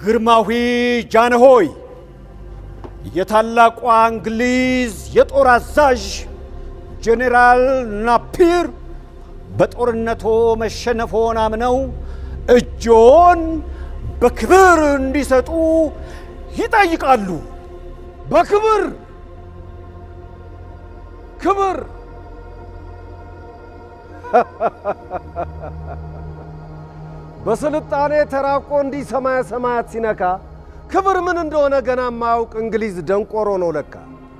ግርማዊ ጃንሆይ የታላቋ እንግሊዝ የጦር አዛዥ ጄኔራል ናፒር በጦርነቶ መሸነፎን አምነው እጆን በክብር እንዲሰጡ ይጠይቃሉ። በክብር ክብር በስልጣኔ ተራቆ እንዲህ ሰማየ ሰማያት ሲነካ ክብር ምን እንደሆነ ገና የማያውቅ እንግሊዝ ደንቆሮ ነው ለካ።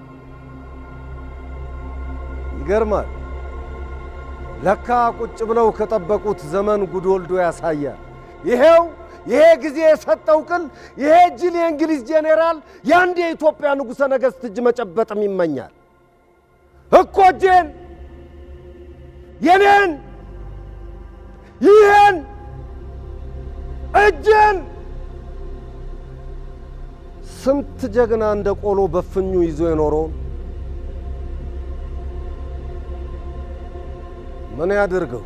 ይገርማል። ለካ ቁጭ ብለው ከጠበቁት ዘመን ጉድ ወልዶ ያሳያል። ይሄው ይሄ ጊዜ የሰጠው ቅል ይሄ ጅል የእንግሊዝ ጄኔራል የአንድ የኢትዮጵያ ንጉሠ ነገሥት እጅ መጨበጥም ይመኛል እኮ እጄን የኔን ይህን እጄን ስንት ጀግና እንደ ቆሎ በፍኙ ይዞ የኖረውን ምን ያድርገው?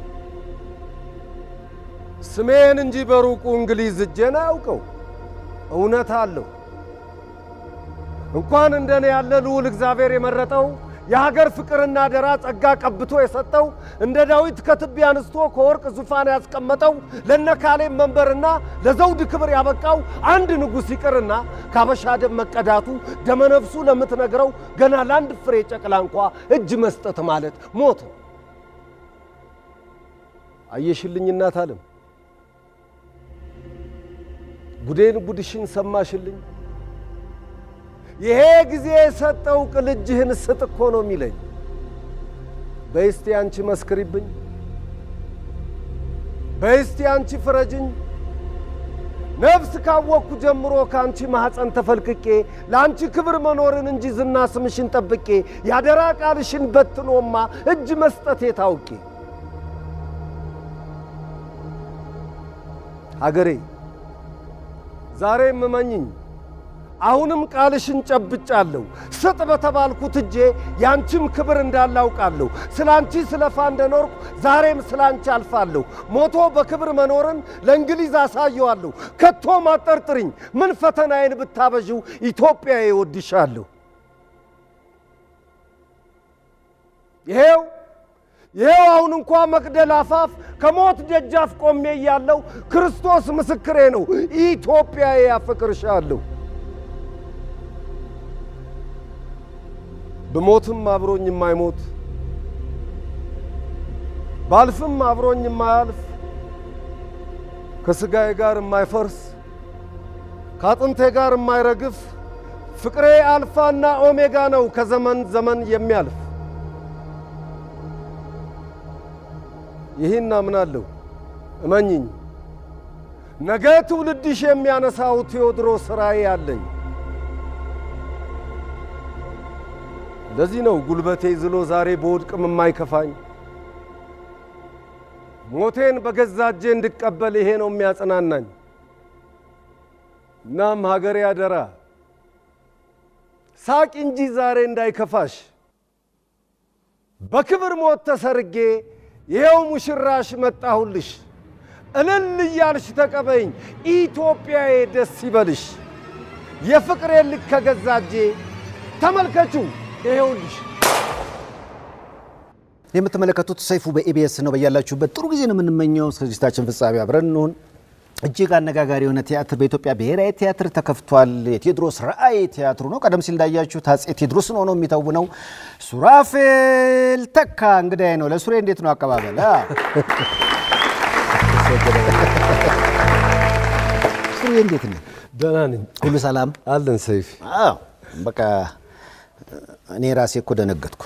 ስሜን እንጂ በሩቁ እንግሊዝ እጄን አያውቀው። እውነት አለው። እንኳን እንደኔ ያለ ልዑል እግዚአብሔር የመረጠው የሀገር ፍቅርና ደራ ጸጋ ቀብቶ የሰጠው እንደ ዳዊት ከትቢያ አንስቶ ከወርቅ ዙፋን ያስቀመጠው ለነ ካሌብ መንበርና ለዘውድ ክብር ያበቃው አንድ ንጉሥ ይቅርና ካበሻ ደም መቀዳቱ ደመነፍሱ ለምትነግረው ገና ለአንድ ፍሬ ጨቅላ እንኳ እጅ መስጠት ማለት ሞት ነው። አየሽልኝ እናት ዓለም ጉዴን ጉድሽን ሰማሽልኝ። ይሄ ጊዜ የሰጠው ቅል እጅህን ስጥ እኮ ነው የሚለኝ። በይስቲ አንቺ መስክሪብኝ፣ በይስቲ አንቺ ፍረጅኝ። ነፍስ ካወቅኩ ጀምሮ ከአንቺ ማኅፀን ተፈልቅቄ ለአንቺ ክብር መኖርን እንጂ ዝና ስምሽን ጠብቄ ያደራ ቃልሽን በትኖማ እጅ መስጠቴ ታውቄ ሀገሬ ዛሬም እመኝኝ አሁንም ቃልሽን ጨብጫለሁ። ስጥ በተባልኩት እጄ ያንቺም ክብር እንዳላውቃለሁ። ስለ አንቺ ስለፋ እንደኖርኩ ዛሬም ስለ አንቺ አልፋለሁ። ሞቶ በክብር መኖርን ለእንግሊዝ አሳየዋለሁ። ከቶም አጠርጥሪኝ፣ ምን ፈተናዬን ብታበዥው ኢትዮጵያ እወድሻለሁ። ይሄው ይሄው አሁን እንኳ መቅደል አፋፍ ከሞት ደጃፍ ቆሜ እያለሁ ክርስቶስ ምስክሬ ነው፣ ኢትዮጵያዬ ያፈቅርሻለሁ። ብሞትም አብሮኝ የማይሞት ባልፍም አብሮኝ የማያልፍ ከሥጋዬ ጋር የማይፈርስ ከአጥንቴ ጋር የማይረግፍ ፍቅሬ አልፋና ኦሜጋ ነው ከዘመን ዘመን የሚያልፍ ይህን አምናለሁ። እመኝኝ፣ ነገ ትውልድሽ የሚያነሳው ቴዎድሮስ ራእይ አለኝ። ለዚህ ነው ጉልበቴ ዝሎ ዛሬ በወድቅም የማይከፋኝ። ሞቴን በገዛ እጄ እንድቀበል ይሄ ነው የሚያጽናናኝ። እናም ሀገሬ አደራ ሳቂ እንጂ ዛሬ እንዳይከፋሽ። በክብር ሞት ተሰርጌ ይኸው ሙሽራሽ መጣሁልሽ። እልል እያልሽ ተቀበይኝ ኢትዮጵያዬ፣ ደስ ይበልሽ። የፍቅሬ ልክ ከገዛ እጄ ተመልከቹ ይኸውልሽ። የምትመለከቱት ሰይፉ በኢቢኤስ ነው። በያላችሁበት ጥሩ ጊዜ ነው የምንመኘው። እስከ ዝግጅታችን ፍጻሜ አብረን እንሁን። እጅግ አነጋጋሪ የሆነ ቲያትር በኢትዮጵያ ብሔራዊ ቲያትር ተከፍቷል። የቴዎድሮስ ራእይ ቲያትሩ ነው። ቀደም ሲል እንዳያችሁት አፄ ቴዎድሮስን ሆኖ የሚተውነው ሱራፌል ተካ እንግዳዬ ነው። ለሱሬ እንዴት ነው አቀባበል? አ? ሱሬ እንዴት ነው? ደህና ነኝ ሁሉ ሰላም? አለን ሰይፍ። አዎ በቃ እኔ ራሴ እኮ ደነገጥኩ።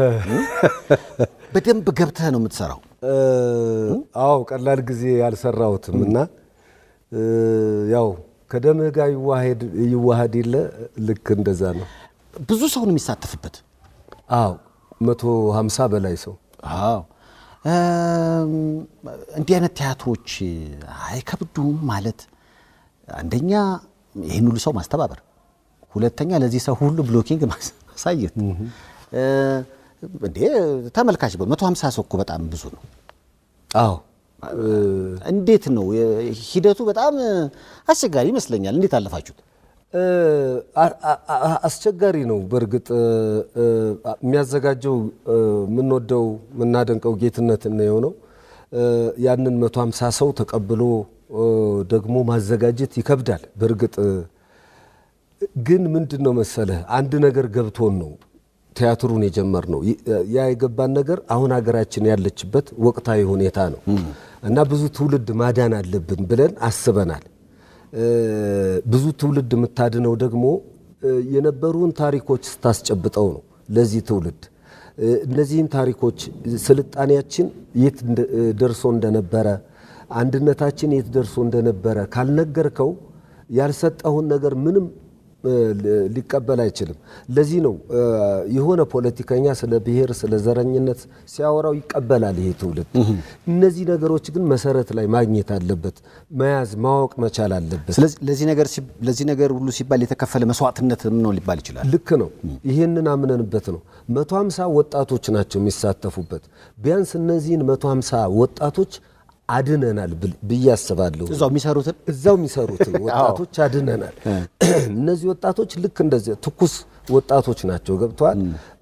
በደንብ ገብተህ ነው የምትሰራው። አዎ ቀላል ጊዜ ያልሰራሁትም እና ያው ከደምህ ጋር ይዋሃድ የለ ልክ እንደዛ ነው። ብዙ ሰው ነው የሚሳተፍበት። አዎ መቶ ሀምሳ በላይ ሰው አዎ እም፣ እንዲህ አይነት ቲያትሮች አይከብዱም ማለት አንደኛ ይህን ሁሉ ሰው ማስተባበር፣ ሁለተኛ ለዚህ ሰው ሁሉ ብሎኪንግ ማሳየት እ፣ እንዴ ተመልካች በመቶ ሀምሳ ሰው እኮ በጣም ብዙ ነው። አዎ እንዴት ነው ሂደቱ? በጣም አስቸጋሪ ይመስለኛል። እንዴት አለፋችሁት? አ- አ- አ- አስቸጋሪ ነው። በእርግጥ እ፣ የሚያዘጋጀው እ፣ የምንወደው የምናደንቀው ጌትነት ነው ነው ያንን 150 ሰው ተቀብሎ እ፣ ደግሞ ማዘጋጀት ይከብዳል። በእርግጥ እ፣ ግን ምንድን ነው መሰለህ አንድ ነገር ገብቶን ነው ቲያትሩን የጀመርነው። ይ- ያ የገባን ነገር አሁን ሀገራችን ያለችበት ወቅታዊ ሁኔታ ነው እና ብዙ ትውልድ ማዳን አለብን ብለን አስበናል። እ፣ ብዙ ትውልድ የምታድነው ደግሞ እ፣ የነበሩን ታሪኮች ስታስጨብጠው ነው ለዚህ ትውልድ እ፣ እነዚህን ታሪኮች ስልጣኔያችን የት እንደ- እ፣ ደርሶ እንደነበረ አንድነታችን የት ደርሶ እንደነበረ ካልነገርከው ያልሰጠውን ነገር ምንም እ፣ ሊ- ሊቀበል አይችልም። ለዚህ ነው እ፣ የሆነ ፖለቲከኛ ስለ ብሔር፣ ስለ ዘረኝነት ሲያወራው ይቀበላል ይሄ ትውልድ። እነዚህ ነገሮች ግን መሰረት ላይ ማግኘት አለበት፣ መያዝ ማወቅ መቻል አለበት። ስለዚህ ለዚህ ነገር ሲብ- ለዚህ ነገር ሁሉ ሲባል የተከፈለ መስዋዕትነትም ነው ሊባል ይችላል። ልክ ነው። ይህንን አምነንበት ነው። መቶ ሀምሳ ወጣቶች ናቸው የሚሳተፉበት። ቢያንስ እነዚህን መቶ ሀምሳ ወጣቶች አድነናል ብል- ብዬ አስባለሁ። እዛው የሚሰሩትን እዛው የሚሰሩትን ወጣቶች አድነናል። እነዚህ ወጣቶች ልክ እንደዚህ ትኩስ ወጣቶች ናቸው። ገብተዋል።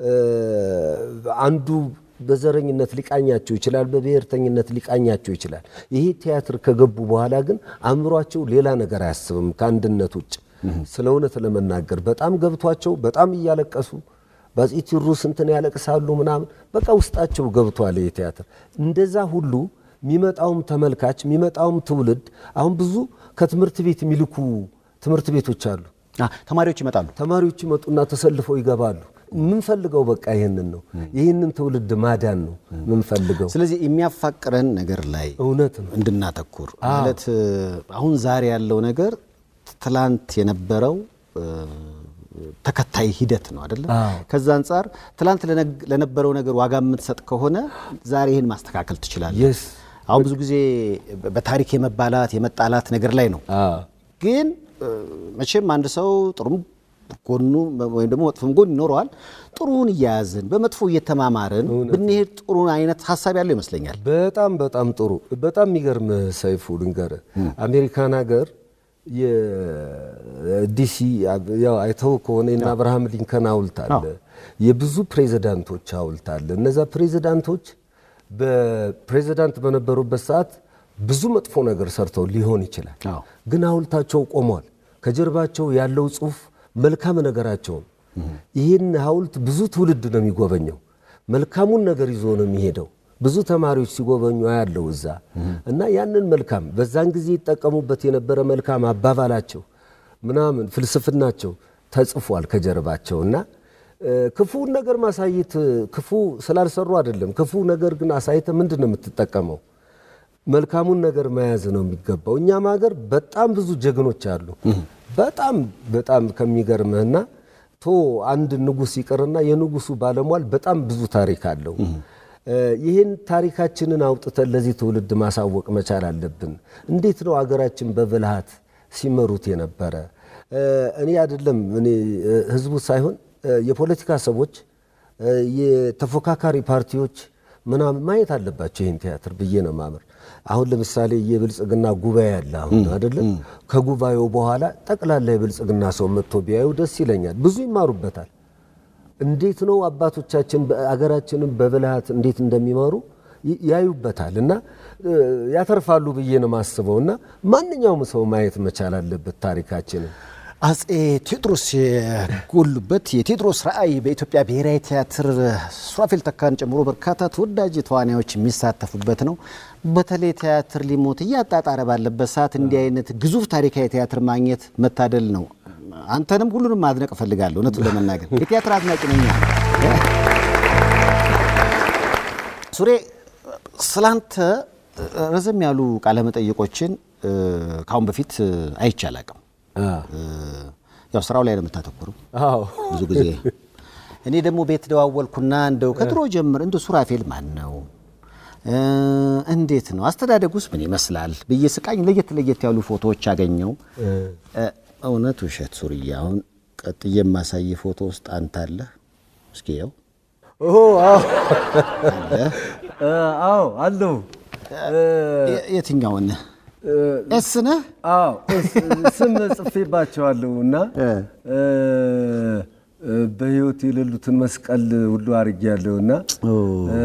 አንዱ በዘረኝነት ሊቃኛቸው ይችላል፣ በብሔርተኝነት ሊቃኛቸው ይችላል። ይሄ ቲያትር ከገቡ በኋላ ግን አእምሯቸው ሌላ ነገር አያስብም ከአንድነት ውጭ። ስለ እውነት ለመናገር በጣም ገብቷቸው በጣም እያለቀሱ በአፄ ቴዎድሮስ እንትን ያለቅሳሉ ምናምን በቃ ውስጣቸው ገብቷል ይሄ ቲያትር። እንደዛ ሁሉ የሚመጣውም ተመልካች የሚመጣውም ትውልድ አሁን ብዙ ከትምህርት ቤት የሚልኩ ትምህርት ቤቶች አሉ። አ፣ ተማሪዎች ይመጣሉ። ተማሪዎች ይመጡና ተሰልፈው ይገባሉ። የምንፈልገው በቃ ይህንን ነው። ይህንን ትውልድ ማዳን ነው የምንፈልገው። ስለዚህ የሚያፋቅረን ነገር ላይ እውነት ነው። እንድናተኩር ማለት እ፣ አሁን ዛሬ ያለው ነገር ትላንት የነበረው እ፣ ተከታይ ሂደት ነው አይደለም። አዎ። ከዛ አንጻር ትላንት ለነግ- ለነበረው ነገር ዋጋ የምትሰጥ ከሆነ ዛሬ ይህን ማስተካከል ትችላለህ። የስ አሁን ብዙ ጊዜ በታሪክ የመባላት የመጣላት ነገር ላይ ነው። ግን እ፣ መቼም አንድ ሰው ጥሩም ጎኑ ወይም ደግሞ መጥፎም ጎን ይኖረዋል። ጥሩውን እያያዝን በመጥፎ እየተማማርን ብንሄድ ጥሩ አይነት ሀሳብ ያለው ይመስለኛል። በጣም በጣም ጥሩ። በጣም የሚገርም ሰይፉ ልንገርህ፣ አሜሪካን ሀገር የዲሲ ያው አይተው ከሆነ የእነ አብርሃም ሊንከን ሐውልት አለ፣ የብዙ ፕሬዚዳንቶች ሐውልት አለ። እነዛ ፕሬዚዳንቶች በፕሬዚዳንት በነበሩበት ሰዓት ብዙ መጥፎ ነገር ሰርተው ሊሆን ይችላል፣ አዎ። ግን ሐውልታቸው ቆሟል። ከጀርባቸው ያለው ጽሑፍ መልካም ነገራቸውን ይህን ሐውልት ብዙ ትውልድ ነው የሚጎበኘው። መልካሙን ነገር ይዞ ነው የሚሄደው። ብዙ ተማሪዎች ሲጎበኙ ያለው እዛ እና ያንን መልካም በዛን ጊዜ ይጠቀሙበት የነበረ መልካም አባባላቸው ምናምን ፍልስፍናቸው ተጽፏል ከጀርባቸው እና እ፣ ክፉውን ነገር ማሳየት ክፉ ስላልሰሩ አይደለም። ክፉ ነገር ግን አሳይተ ምንድን ነው የምትጠቀመው? መልካሙን ነገር መያዝ ነው የሚገባው። እኛም ሀገር በጣም ብዙ ጀግኖች አሉ። በጣም በጣም ከሚገርምህና ቶ አንድ ንጉሥ ይቅርና የንጉሱ ባለሟል በጣም ብዙ ታሪክ አለው። እ፣ ይህን ታሪካችንን አውጥተን ለዚህ ትውልድ ማሳወቅ መቻል አለብን። እንዴት ነው አገራችን በብልሃት ሲመሩት የነበረ? እ፣ እኔ አይደለም እኔ እ፣ ህዝቡ ሳይሆን እ፣ የፖለቲካ ሰዎች እ፣ የተፎካካሪ ፓርቲዎች ምናምን ማየት አለባቸው ይህን ቲያትር ብዬ ነው ማምር። አሁን ለምሳሌ የብልጽግና ጉባኤ አለ አሁን አይደለም። ከጉባኤው በኋላ ጠቅላላ የብልጽግና ሰው መጥቶ ቢያዩ ደስ ይለኛል። ብዙ ይማሩበታል። እንዴት ነው አባቶቻችን አገራችንን በብልሃት እንዴት እንደሚመሩ ይ- ያዩበታል እና እ፣ ያተርፋሉ ብዬ ነው ማስበው እና ማንኛውም ሰው ማየት መቻል አለበት ታሪካችንን። አጼ ቴዎድሮስ የጎሉበት የቴዎድሮስ ራዕይ በኢትዮጵያ ብሔራዊ ቲያትር ሱራፌል ተካን ጨምሮ በርካታ ተወዳጅ ተዋናዮች የሚሳተፉበት ነው። በተለይ ቲያትር ሊሞት እያጣጣረ ባለበት ሰዓት እንዲህ አይነት ግዙፍ ታሪካዊ ቲያትር ማግኘት መታደል ነው። አንተንም ሁሉንም ማድነቅ እፈልጋለሁ። እውነቱን ለመናገር የቲያትር አድናቂ ነኝ። ሱሬ ስላንተ ረዘም ያሉ ቃለመጠይቆችን እ፣ ከአሁን በፊት አይቼ አላቅም። ያው ስራው ላይ ነው የምታተኩረው አዎ ብዙ ጊዜ። እኔ ደግሞ ቤት ደዋወልኩና እንደው ከድሮ ጀምር እንደ ሱራፌል ማን ነው እ፣ እንዴት ነው አስተዳደጉስ ምን ይመስላል ብዬ ስቃኝ ለየት ለየት ያሉ ፎቶዎች አገኘው። እ፣ እውነት ውሸት ሱርዬ፣ አሁን ቀጥዬ የማሳይ ፎቶ ውስጥ አንተ አለህ። እስኪ ያው ኦ አዎ አለህ። አዎ አለው። የ- የትኛውን ኤስ ነህ? አዎ እስ- ስም ጽፌባቸዋለሁ እና እ። እ፣ እ፣ በህይወት የሌሉትን መስቀል ሁሉ አድርጌያለሁ እና ኦ። እ፣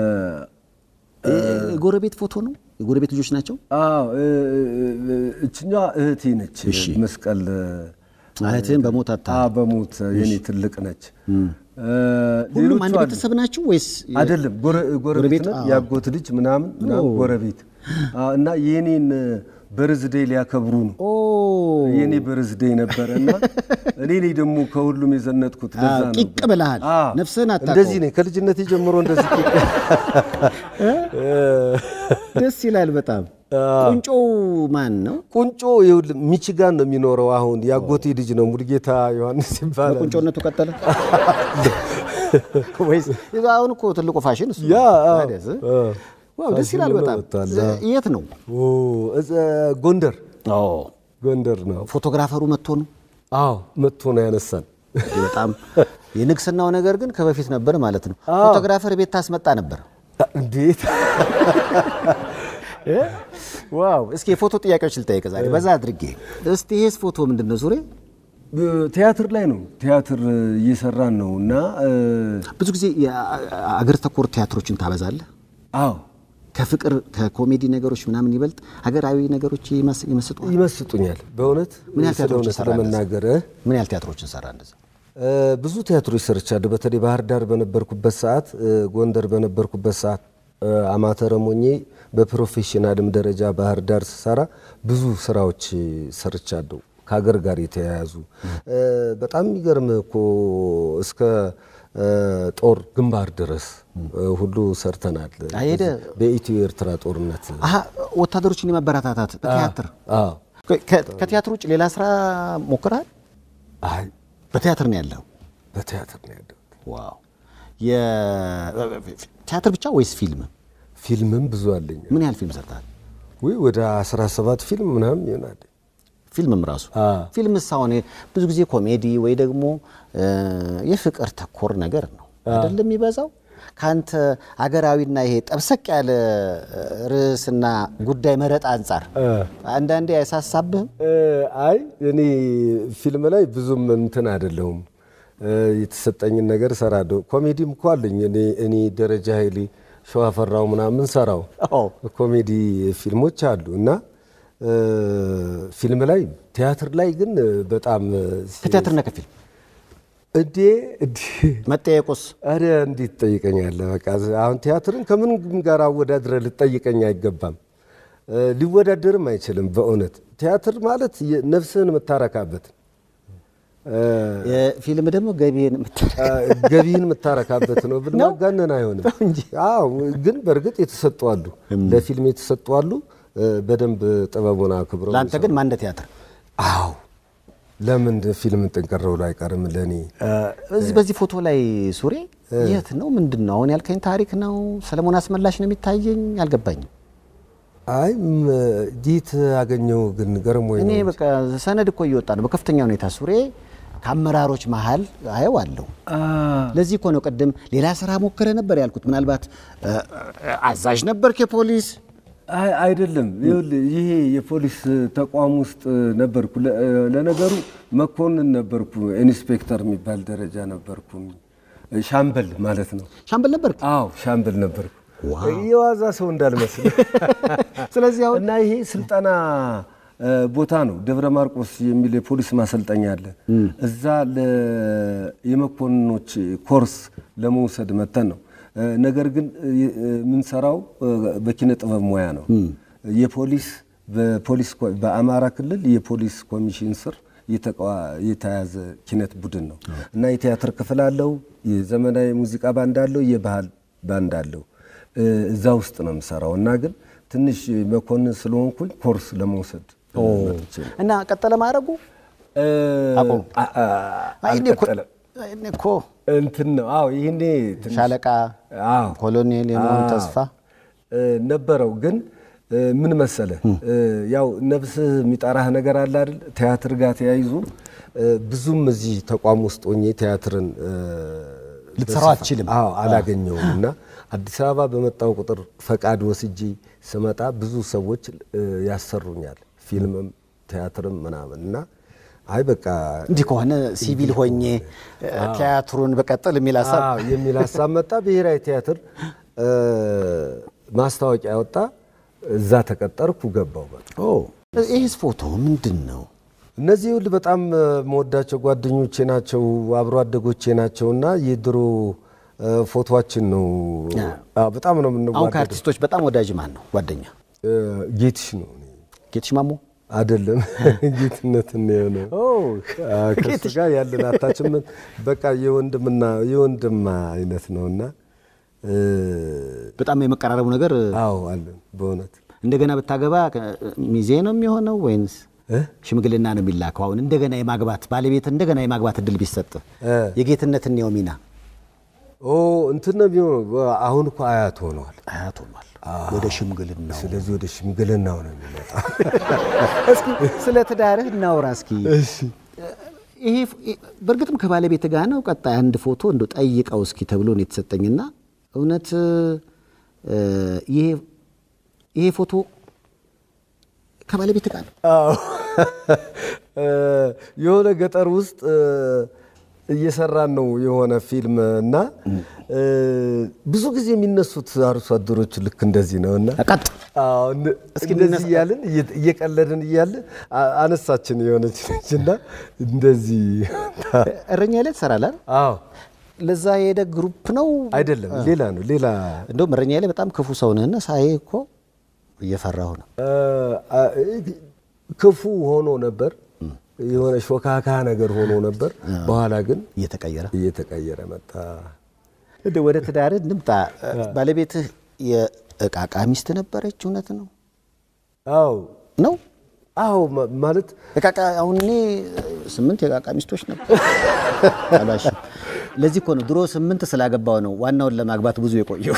የጎረቤት ፎቶ ነው? የጎረቤት ልጆች ናቸው? አዎ እ፣ እ፣ እችኛዋ እህቴ ነች። እሺ። መስቀል እህትህን በሞት አታ አ በሞት የኔ ትልቅ ነች። እ፣ ሁሉም ሌሎቹ አንድ አሉ። ቤተሰብ ናቸው ወይስ አይደለም ጎረ- ጎረቤት ጎረቤት? ነን። አዎ። ያጎት ልጅ ምናምን ምናምን ኦ። ጎረቤት አዎ፣ እና የኔን በርዝዴይ ሊያከብሩ ነው። ኦ የኔ በርዝዴይ ነበረ እና እኔ ነኝ ደግሞ ከሁሉም የዘነጥኩት። ለዛ አዎ፣ ነው። ቂቅ ብለሃል። አዎ። ነፍስህን አታውቀውም። እንደዚህ ነኝ ከልጅነቴ ጀምሮ እንደዚህ ቂቅ ደስ ይላል በጣም። ቁንጮው ማን ነው? ቁንጮ ይኸውልህ ሚቺጋን ነው የሚኖረው። አሁን ያጎቴ ልጅ ነው ሙሉጌታ ዮሐንስ ይባላል። በቁንጮነቱ ቀጠለ ወይስ አሁን እኮ ትልቁ ፋሽን እሱ ያ ነው። አዎ፣ ታዲያስ? አዎ። ዋው ደስ ይላል ፋሽን በጣም። ወጥቷል። የት ነው? ኦ፣ እዛ ጎንደር ጎንደር ነው። ፎቶግራፈሩ መጥቶ ነው። አዎ መጥቶ ነው ያነሳን። እንዲህ በጣም የንግስናው ነገር ግን ከበፊት ነበር ማለት ነው። ፎቶግራፈር ቤት ታስመጣ ነበር። እንዴት ዋው! እስኪ የፎቶ ጥያቄዎች ልጠይቅ ዛሬ በዛ አድርጌ። እስቲ ይሄስ ፎቶ ምንድን ነው ዙሬ? ቲያትር ላይ ነው ቲያትር እየሰራን ነው እና እ፣ ብዙ ጊዜ የአገር ተኮር ቲያትሮችን ታበዛለህ። አዎ ከፍቅር ከኮሜዲ ነገሮች ምናምን ይበልጥ ሀገራዊ ነገሮች ይመስ- ይመስጡሃል? ይመስጡኛል በእውነት ምን ያህል ስለ ቲያትሮችን እውነት ሰራ ለመናገር እ፣ ምን ያህል ቲያትሮችን ሰራ እንደዛ? እ፣ ብዙ ቲያትሮች ሰርቻለሁ። በተለይ ባህር ዳር በነበርኩበት ሰዓት፣ እ፣ ጎንደር በነበርኩበት ሰዓት እ፣ አማተርም ሆኜ በፕሮፌሽናልም ደረጃ ባህር ዳር ስሰራ ብዙ ስራዎች ሰርቻለሁ ከሀገር ጋር የተያያዙ እ፣ በጣም የሚገርም እኮ እስከ እ፣ ጦር ግንባር ድረስ እ፣ ሁሉ ሰርተናል። አሄደ በኢትዮ ኤርትራ ጦርነት አሀ ወታደሮችን የማበረታታት በቲያትር አዎ። ከ- ከቲያትር ውጭ ሌላ ስራ ሞክረሃል? አይ በቲያትር ነው ያለው። በቲያትር ነው ያለው። ዋው! የቲያትር ብቻ ወይስ ፊልም? ፊልምም ብዙ አለኝ። ምን ያህል ፊልም ሰርተሃል? ወይ ወደ 17 ፊልም ምናምን ይሆናል። ፊልምም ራሱ አ። ፊልምስ አሁን ብዙ ጊዜ ኮሜዲ ወይ ደግሞ እ፣ የፍቅር ተኮር ነገር ነው አይደለም የሚበዛው። ከአንተ አገራዊና ይሄ ጠብሰቅ ያለ እ፣ ርዕስና ጉዳይ መረጥ አንጻር አንዳንዴ አይሳሳብህም? እ፣ አይ እኔ ፊልም ላይ ብዙም እንትን አይደለሁም። እ፣ የተሰጠኝን ነገር እሰራለሁ። ኮሜዲም እኮ አለኝ። እኔ እኔ ደረጃ ኃይሌ ሸዋፈራው ምናምን ሰራው አዎ። ኮሜዲ ፊልሞች አሉ እና እ፣ ፊልም ላይ ቲያትር ላይ ግን በጣም ከቲያትርና ከፊልም እንዴ እንዴ መጠየቁስ አረ እንዴት ትጠይቀኛለህ? በቃ አሁን ቲያትርን ከምን ጋር አወዳድረህ ልትጠይቀኝ አይገባም። እ፣ ሊወዳደርም አይችልም። በእውነት ቲያትር ማለት የ- ነፍስህን የምታረካበት እ፣ የፊልም ደግሞ ገቢህን የምታ- እ፣ ገቢህን የምታረካበት ነው ብል ማጋነን አይሆንም። አዎ፣ ግን በእርግጥ የተሰጡ አሉ፣ ለፊልም የተሰጡ አሉ። እ፣ በደንብ ጥበቡን አክብረው ለአንተ ግን ማን እንደ ቲያትር አዎ፣ ለምን ፊልም ጥንቅር ብሎ አይቀርም ለእኔ እዚህ በዚህ ፎቶ ላይ ሱሬ የት ነው ምንድን ነው አሁን ያልከኝ ታሪክ ነው ሰለሞን አስመላሽ ነው የሚታየኝ አልገባኝም አይ ም- ዲት አገኘው ግን ገርሞኝ እኔ ነው። በቃ ሰነድ እኮ እየወጣ ነው በከፍተኛ ሁኔታ ሱሬ ከአመራሮች መሀል አየዋለሁ ለዚህ እኮ ነው ቅድም ሌላ ስራ ሞከረ ነበር ያልኩት ምናልባት እ፣ አዛዥ ነበርክ የፖሊስ አይ አይደለም፣ ይኸውልህ ይሄ የፖሊስ ተቋም ውስጥ ነበርኩ። ለ- ለነገሩ መኮንን ነበርኩ፣ ኢንስፔክተር የሚባል ደረጃ ነበርኩ፣ ሻምበል ማለት ነው። ሻምበል ነበርክ አዎ ሻምበል ነበርኩ። የዋዛ ሰው እንዳልመስል። ስለዚህ አሁን እና ይሄ ስልጠና እ፣ ቦታ ነው። ደብረ ማርቆስ የሚል የፖሊስ ማሰልጠኛ አለ። እዛ ለ- የመኮንኖች ኮርስ ለመውሰድ መተን ነው። እ፣ ነገር ግን እ፣ የምንሰራው እ፣ በኪነ ጥበብ ሙያ ነው። የፖሊስ በፖሊስ ኮ- በአማራ ክልል የፖሊስ ኮሚሽን ስር የተቋ- የተያዘ ኪነት ቡድን ነው እና የቲያትር ክፍል አለው፣ የዘመናዊ ሙዚቃ ባንድ አለው፣ የባህል ባንድ አለው። እ፣ እዛ ውስጥ ነው የምሰራው እና ግን ትንሽ መኮንን ስለሆንኩኝ ኮርስ ለመውሰድ መጥቼ ነው። እና ቀጠለ ማድረጉ እ፣ አቆሙ። አ- አ- አይ እኔ እኮ አልቀጠለም። እኔ እኮ እንትን ነው። አዎ ይሄኔ ትንሽ ሻለቃ አዎ ኮሎኔል የመሆን አዎ። ተስፋ እ፣ ነበረው ግን እ፣ ምን መሰለ እ፣ ያው ነፍስህ የሚጠራህ ነገር አለ አይደል? ቲያትር ጋር ተያይዞ እ፣ ብዙም እዚህ ተቋም ውስጥ ሆኜ ቲያትርን እ፣ ልትሰራው በስፋት- አትችልም። አዎ አላገኘውም እና አዲስ አበባ በመጣው ቁጥር ፈቃድ ወስጄ ስመጣ ብዙ ሰዎች እ፣ ያሰሩኛል ፊልምም ቲያትርም ምናምን እና አይ በቃ እንዲህ ከሆነ ሲቪል ሆኜ ቲያትሩን በቀጥል የሚል ሀሳብ አዎ የሚል ሀሳብ መጣ። ብሔራዊ ቲያትር እ፣ ማስታወቂያ ወጣ። እዛ ተቀጠርኩ ገባው። በቃ ኦ፣ ይህስ ፎቶ ምንድን ነው? እነዚህ ሁሉ በጣም እ፣ መወዳቸው ጓደኞቼ ናቸው፣ አብሮ አደጎቼ ናቸው እና የድሮ እ፣ ፎቶችን ነው። አዎ በጣም ነው አሁን የምንዋደደው። ከአርቲስቶች በጣም ወዳጅ ማን ነው? ጓደኛ እ፣ ጌትሽ ነው እኔ ጌትሽ ማሞ። አይደለም ጌትነት ነው የሆነው። አዎ፣ ከእሱ ጋር ያለን አታችመንት በቃ የወንድምና የወንድም አይነት ነውና እ፣ በጣም የመቀራረቡ ነገር አዎ አለን በእውነት እንደገና ብታገባ ከ- ሚዜ ነው የሚሆነው ወይንስ እ? ሽምግልና ነው የሚላከው? አሁን እንደገና የማግባት ባለቤት እንደገና የማግባት እድል ቢሰጥ እ። የጌትነት እንየው ሚና ኦ እንትን ነው የሚሆነው። አሁን እኮ አያት ሆነዋል። አያት ሆኗል። ወደ ሽምግልና ስለዚህ ወደ ሽምግልናው ነው የሚመጣ። እስኪ ስለ ትዳርህ እናውራ እስኪ። ይሄ በእርግጥም ከባለቤት ጋር ነው። ቀጣይ አንድ ፎቶ እንደው ጠይቀው እስኪ ተብሎ ነው የተሰጠኝና እውነት እ፣ ይሄ ይሄ ፎቶ ከባለቤት ጋር ነው? አዎ እ፣ የሆነ ገጠር ውስጥ እ፣ እየሰራን ነው የሆነ ፊልም እና እ፣ ብዙ ጊዜ የሚነሱት አርሶ አደሮች ልክ እንደዚህ ነው እና ቀጥ አዎ፣ እንደ- እንደዚህ እያልን እየ- እየቀለድን እያለ አ- አነሳችን የሆነች ልጅ እና እንደዚህ እረኛ ላይ ትሰራለህ አይደል? አዎ ለዛ የሄደ ግሩፕ ነው አይደለም ሌላ ነው ሌላ እንደውም እረኛ ላይ በጣም ክፉ ሰው ነህና ሳይ እኮ እየፈራሁ ነው። እ፣ አ- ክፉ ሆኖ ነበር የሆነ ሾካካ ነገር ሆኖ ነበር በኋላ ግን እየተቀየረ እየተቀየረ መጣ እንደ ወደ ትዳርህ እንምጣ። ባለቤትህ የእቃቃ ሚስት ነበረች? እውነት ነው አዎ ነው አዎ ማ- ማለት እቃቃ አሁን እኔ ስምንት የእቃቃ ሚስቶች ነበር አሏሽም። ለዚህ እኮ ነው ድሮ ስምንት ስላገባው ነው ዋናውን ለማግባት ብዙ የቆየው።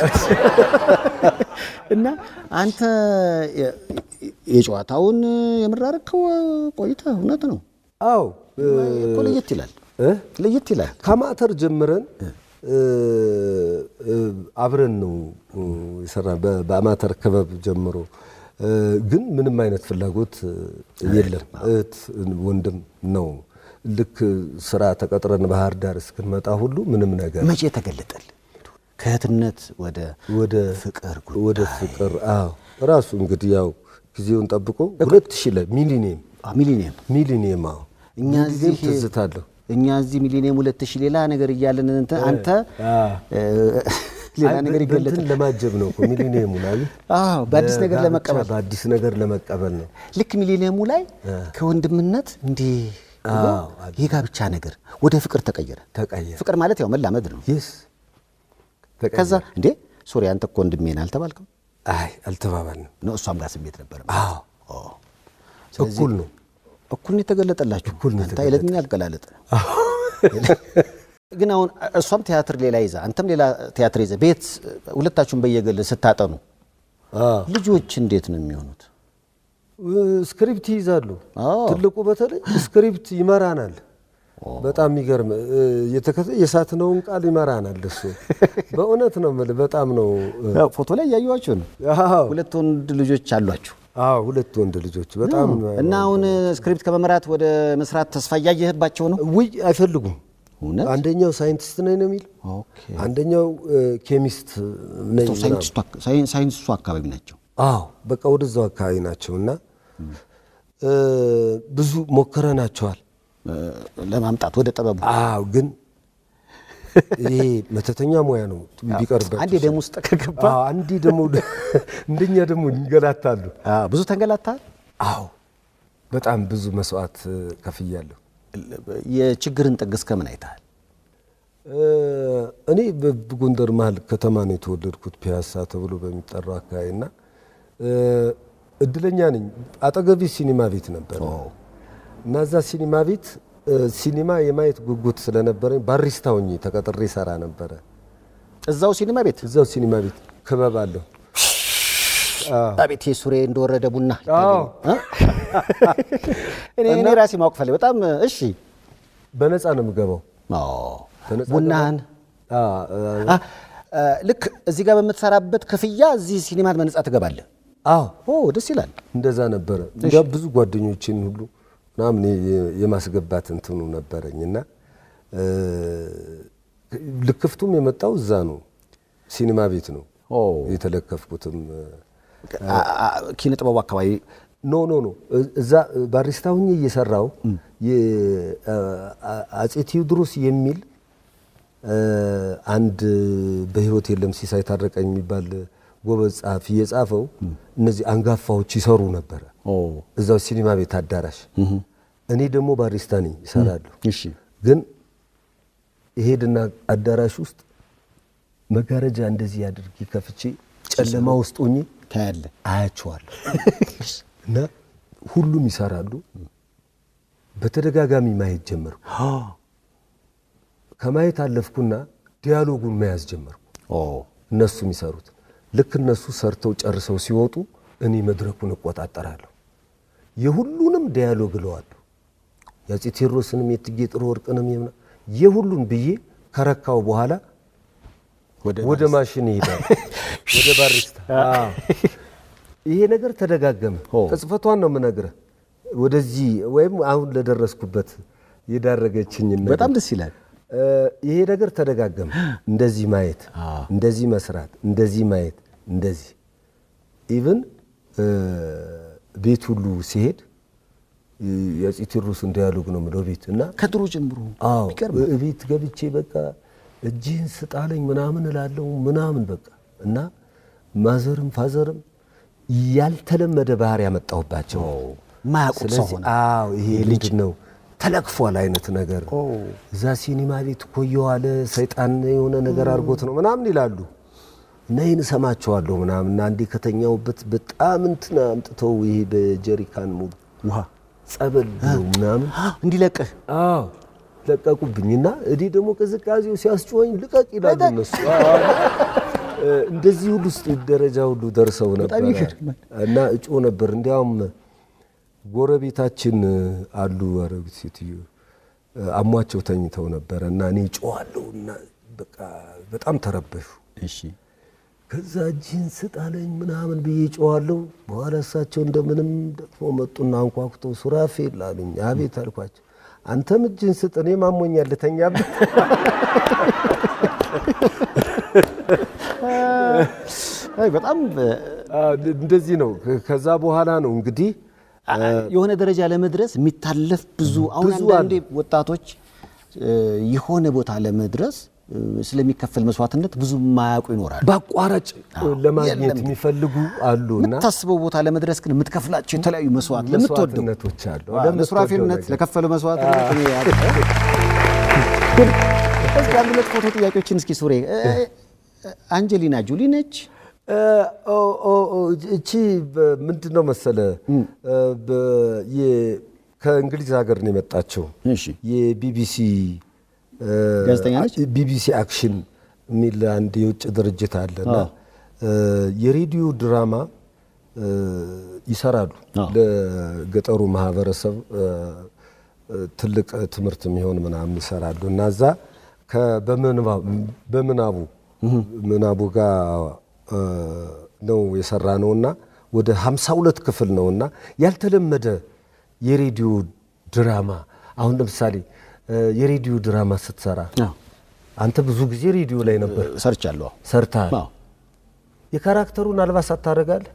እና አንተ የ- የጨዋታውን የምራርከው ቆይተህ እውነት ነው አዎ እ፣ እኮ ለየት ይላል እ? ለየት ይላል። ከማተር ጀምረን እ፣ እ፣ አብረን ነው እ፣ የሰራን በ- በአማተር ክበብ ጀምሮ እ፣ ግን ምንም አይነት ፍላጎት እ፣ የለም። እህት ወንድም ነው። ልክ ስራ ተቀጥረን ባህር ዳር እስክንመጣ ሁሉ ምንም ነገር መቼ ተገለጠል? ከእህትነት ወደ ወደ ፍቅር ወደ ፍቅር አዎ ራሱ እንግዲህ ያው ጊዜውን ጠብቆ ሁለት ሺህ ላይ ሚሊኒየም አ፣ ሚሊኒየም ሚሊኒየም አዎ እኛ ጊዜም እዚህ ትዝታለሁ እኛ እዚህ ሚሊኒየም ሁለት ሺህ ሌላ ነገር እያለን እንትን አንተ እ፣ ሌላ አይ፣ ነገር በ- ይገለጥ በእንትን ለማጀብ ነው እኮ ሚሊኒየሙ ላይ አዎ በአዲስ ነገር ለጋብቻ ለመቀበል በአዲስ ነገር ለመቀበል ነው። ልክ ሚሊኒየሙ ላይ ከወንድምነት እንዲህ ብሎ አዎ፣ የጋብቻ ነገር ወደ ፍቅር ተቀየረ። ተቀየረ። ፍቅር ማለት ያው መላመድ ነው። ይስ ከዛ እንዴ ሶሪ አንተ እኮ ወንድሜ ነህ አልተባልክም? አይ አልተባባልንም። ነው እሷም ጋር ስሜት ነበር። አዎ ኦ፣ እኩል ነው። እኩል ነው የተገለጠላችሁ። እኩል ነው አንተ አይለኛ አልገላለጥ ግን አሁን እሷም ቲያትር ሌላ ይዛ አንተም ሌላ ቲያትር ይዘ ቤት ሁለታችሁም በየግል ስታጠኑ አዎ ልጆች እንዴት ነው የሚሆኑት? ስክሪፕት ይይዛሉ። አዎ። ትልቁ በተለይ ስክሪፕት ይመራናል። በጣም የሚገርም እ፣ የተከተ የሳትነውን ቃል ይመራናል። እሱ በእውነት ነው የምልህ በጣም ነው እ፣ ያው ፎቶ ላይ እያየኋችሁ ነው። አዎ ሁለት ወንድ ልጆች አሏችሁ አዎ ሁለት ወንድ ልጆች በጣም እና አሁን ስክሪፕት ከመምራት ወደ መስራት ተስፋ እያየህባቸው ነው? ውይ አይፈልጉም። እውነት? አንደኛው ሳይንቲስት ነኝ ነው የሚል ኦኬ። አንደኛው እ፣ ኬሚስት ነኝ ምናምን። ሳይንቲስቱ አካ- ሳይን- ሳይንሱ አካባቢ ናቸው። አዎ በቃ ወደዛው አካባቢ ናቸው እና እ፣ ብዙ ሞክረናቸዋል። እ፣ ለማምጣት ወደ ጥበቡ አዎ ግን ይሄ መተተኛ ሙያ ነው ቢቀርበት አንዴ ደም ውስጥ ከገባ አዎ አንዴ ደግሞ እንደኛ ደግሞ ይንገላታሉ። አዎ፣ ብዙ ተንገላታል። አዎ በጣም ብዙ መስዋዕት እ፣ ከፍያለሁ። የችግርን ጥግ እስከምን አይተሃል? እ፣ እኔ በጎንደር መሀል ከተማ ነው የተወለድኩት ፒያሳ ተብሎ በሚጠራው አካባቢ እና እ፣ እድለኛ ነኝ። አጠገቤ ሲኒማ ቤት ነበር እና እዛ ሲኒማ ቤት እ፣ ሲኒማ የማየት ጉጉት ስለነበረኝ ባሪስታ ሆኜ ተቀጥሬ ሰራ ነበረ። እዛው ሲኒማ ቤት እዛው ሲኒማ ቤት ክበብ አለሁ። አቤት ሱሬ እንደወረደ ቡና አዎ። እ? እኔ እኔ ራሴ ማወቅ ፈለግ በጣም እሺ። በነፃ ነው የምገባው። አዎ። በነፃ ቡናህን አ- አ- አ፣ እ፣ ልክ እዚህ ጋር በምትሰራበት ክፍያ እዚህ ሲኒማ በነጻ ትገባለህ። አዎ ኦ ደስ ይላል። እንደዛ ነበረ። እንዳ ብዙ ጓደኞችን ሁሉ ምናምን የ- የማስገባት እንትኑ ነበረኝ እና እ፣ ልክፍቱም የመጣው እዛ ነው፣ ሲኒማ ቤት ነው ኦ። የተለከፍኩትም። አ- አ- ኪነ ጥበቡ አካባቢ ኖ ኖ ኖ እ- እዛ ባሪስታ ሁኜ እየሰራው አጼ ቴዎድሮስ የሚል እ፣ አንድ በህይወት የለም ሲሳይ ታረቀኝ የሚባል ጎበዝ ጸሐፊ የጻፈው እነዚህ አንጋፋዎች ይሰሩ ነበረ ኦ እዛው ሲኒማ ቤት አዳራሽ። እኔ ደግሞ ባሪስታ ነኝ ይሰራለሁ። እሺ ግን እሄድና አዳራሽ ውስጥ መጋረጃ እንደዚህ አድርጌ ከፍቼ ጨለማ ውስጥ ሆኜ ታያለህ። አያቸዋለሁ እና ሁሉም ይሰራሉ። በተደጋጋሚ ማየት ጀመርኩ። ከማየት አለፍኩና ዲያሎጉን መያዝ ጀመርኩ። ኦ እነሱ የሚሰሩት ልክ እነሱ ሰርተው ጨርሰው ሲወጡ እኔ መድረኩን እቆጣጠራለሁ። የሁሉንም ዲያሎግ እለዋለሁ። የአፄ ቴዎድሮስንም የእቴጌ ጥሩ ወርቅንም የምና የሁሉን ብዬ ከረካው በኋላ ወደ ማሽን ይሄዳል። ወደ ባሪስታ። አዎ። ይሄ ነገር ተደጋገመ። ኦ። ቅጽፈቷን ነው የምነግርህ። ወደዚህ ወይም አሁን ለደረስኩበት የዳረገችኝ በጣም ደስ ይላል። እ፣ ይሄ ነገር ተደጋገመ። እንደዚህ ማየት፣ አዎ። እንደዚህ መስራት፣ እንደዚህ ማየት፣ እንደዚህ ኢቭን ቤት ሁሉ ሲሄድ እ፣ የአፄ ቴዎድሮስን ዲያሎግ ነው የምለው ቤት እና ከድሮ ጀምሮ አዎ ቢገርም ቤት ገብቼ በቃ እጅህን ስጣለኝ ምናምን እላለሁ ምናምን በቃ እና ማዘርም ፋዘርም ያልተለመደ ባህሪ ያመጣሁባቸው ማያውቁት ሰው ስለዚህ ሆነ። አዎ ይሄ ልጅ ነው ተለክፏል አይነት ነገር ኦ። እዛ ሲኒማ ቤት እኮ እየዋለ ሰይጣን የሆነ ነገር አድርጎት ነው ምናምን ይላሉ እና ይህን እሰማቸዋለሁ ምናምን እና አንዴ ከተኛውበት በጣም እንትን አምጥተው ይሄ በጀሪካን ሙሉ ውሃ ጸበል ብለው ምናምን እንዲለቅህ አዎ ለቀቁብኝ እና እኔ ደግሞ ቅዝቃዜው ሲያስጮኸኝ ልቀቅ ይላሉ እነሱ። እ፣ እንደዚህ ሁሉ ውስጥ ደረጃ ሁሉ ደርሰው ነበር ይገርማል። እና እጮ ነበር። እንዲያውም ጎረቤታችን አሉ አረጉት ሴትዮ እ፣ አሟቸው ተኝተው ነበረ እና እኔ እጮዋለሁ እና በቃ በጣም ተረበሹ። እሺ ከዛ እጅህን ስጣለኝ ምናምን ብዬ ጮኋለሁ። በኋላ እሳቸው እንደምንም ደግሞ መጡና አንኳኩተው ሱራፌል አሉኝ። አቤት አልኳቸው። አንተም እጅህን ስጥ፣ እኔም አሞኛል ልተኛበት። አይ በጣም እንደዚህ ነው። ከዛ በኋላ ነው እንግዲህ የሆነ ደረጃ ለመድረስ የሚታለፍ ብዙ አሁን ብዙ አንዳንዴ ወጣቶች እ፣ የሆነ ቦታ ለመድረስ እ፣ ስለሚከፈል መስዋዕትነት ብዙ ማያውቁ ይኖራሉ። በአቋራጭ ለማግኘት የለም። የሚፈልጉ አሉ እና የምታስበው ቦታ ለመድረስ ግን የምትከፍላቸው የተለያዩ መስዋዕት ለምትወደው መስዋዕትነቶች አሉ። አዎ፣ ለምትወደው ለሱራፌልነት ነገር። ለከፈለው መስዋዕትነት እኔ ያ- ግን እስኪ አንድ ሁለት ፎቶ ጥያቄዎችን እስኪ ሱሬ እ፣ እ፣ አንጀሊና ጆሊ ነች። እ፣ ኦ፣ ኦ፣ ኦ፣ እቺ ምንድን ነው መሰለ እ፣ በ- የ- ከእንግሊዝ ሀገር ነው የመጣቸው እሺ የቢቢሲ እ፣ ጋዜጠኛ ነች? ቢቢሲ አክሽን የሚል አንድ የውጭ ድርጅት አለና አዎ። እ፣ የሬዲዮ ድራማ እ፣ ይሰራሉ አዎ። ለገጠሩ ማህበረሰብ እ፣ እ፣ ትልቅ ትምህርት የሚሆን ምናምን ይሰራሉ እና እዛ ከ- በምንባ- በምናቡ ምናቡ ጋር እ፣ ነው የሰራ ነውና ወደ 52 ክፍል ነውና ያልተለመደ የሬዲዮ ድራማ አሁን ለምሳሌ እ፣ የሬዲዮ ድራማ ስትሰራ አዎ፣ አንተ ብዙ ጊዜ ሬዲዮ ላይ ነበር ሰርቻለሁ። ሰርተሃል። አዎ፣ የካራክተሩን አልባሳት ታደርጋለህ፣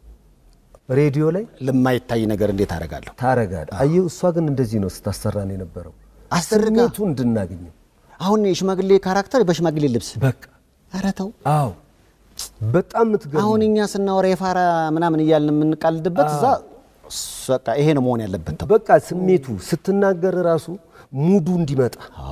ሬዲዮ ላይ ለማይታይ ነገር እንዴት አደርጋለሁ? ታደርጋለህ። አየሁ፣ እሷ ግን እንደዚህ ነው ስታሰራን የነበረው አስደርጋ። ስሜቱ እንድናገኘው አሁን የሽማግሌ ካራክተር በሽማግሌ ልብስ በቃ ኧረ ተው። አዎ፣ በጣም የምትገርም አሁን እኛ ስናወራ የፋራ ምናምን እያልን የምንቃልድበት እዛ በቃ ይሄ ነው መሆን ያለበት ተው። በቃ ስሜቱ ስትናገር ራሱ ሙዱ እንዲመጣ